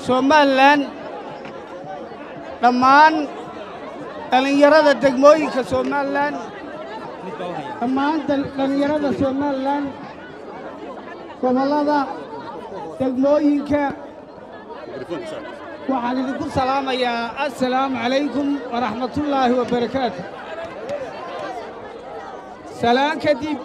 somalilan dhammaan dhallinyarada degmooyinka somalilan dhammaan dhallinyarada somalilan gobollada degmooyinka waxaan idinku salaamayaa assalaamu calaykum waraxmatullaahi wabarakaatu salaan kadib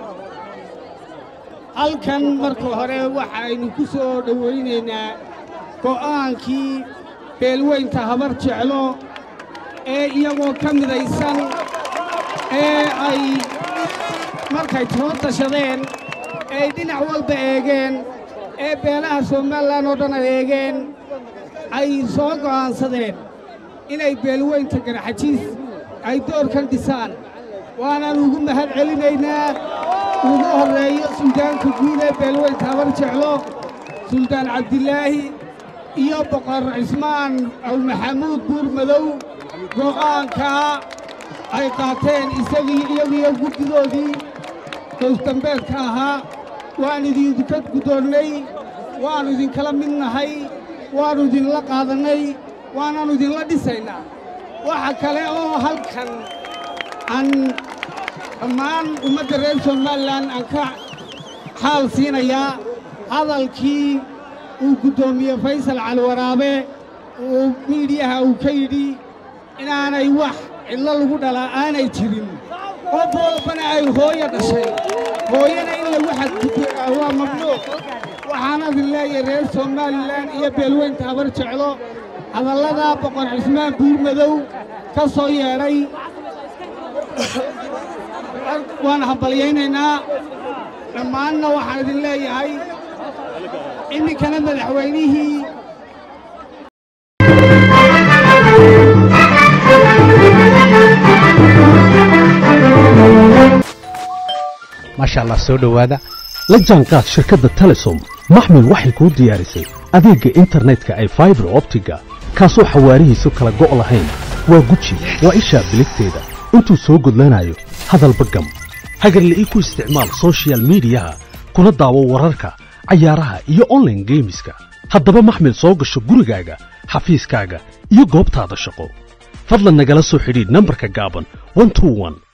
halkan marka hore waxaynu ku soo dhowaynaynaa go'aankii beelweynta habar jeclo ee iyagoo ka midaysan ee ay markay soo tashadeen eeay dhinac walba eegeen ee beelaha somalilan oo dhan ay eegeen ay soo go'aansadeen inay beelweynta garxajiis ay doorkan dhisaan waanaan ugu mahad celinaynaa ugu horreeyo suldaanka guud ee beelweynta habar jeclo suldaan cabdilaahi iyo boqor cismaan awmaxamuud buurmadow go'aankaa ay qaateen isagii iyagiyo guddidoodii goosdambeedka ahaa waan idinka guddoonnay waannu idinkala mid nahay waannu idinla qaadannay waanaannu idinla dhisaynaa waxa kale oo halkan aan dhammaan ummadda reer somalilan aan ka xaal siinayaa hadalkii uu guddoomiye faysal caliwaraabe uu miidhiyaha uu ka yidhi inaanay wax cidlo lagu dhalaa aanay jirin qof walbana ay hooyo dhashay hooyana in lagu xadgudbo waa mamnuuc waxaana idin leeyahay reer somalilan iyo beelweynta habar jeclo hadalladaa boqor cismaan buurmadow ka soo yeedhay waan hambalyaynaynaa dhammaanna waxaan idin leeyahay iminkana madaxweynihii maasha allah soo dhowaada la jaanqaad shirkadda telesom maxmil waxay kuu diyaarisay adeegga internetka ay faibar optiga kaasoo xawaarihiisu kala go' lahayn waa guji waa ishaa biligteeda intuu soo gudlanayo hadalba gam hagarle ii ku isticmaal soshiyal miidiyaha kuna daawo wararka cayaaraha iyo onlaine geemiska haddaba maxmil soo gasho gurigaaga xafiiskaaga iyo goobtaada shaqo fadlan nagala soo xidhiidh nambarka gaaban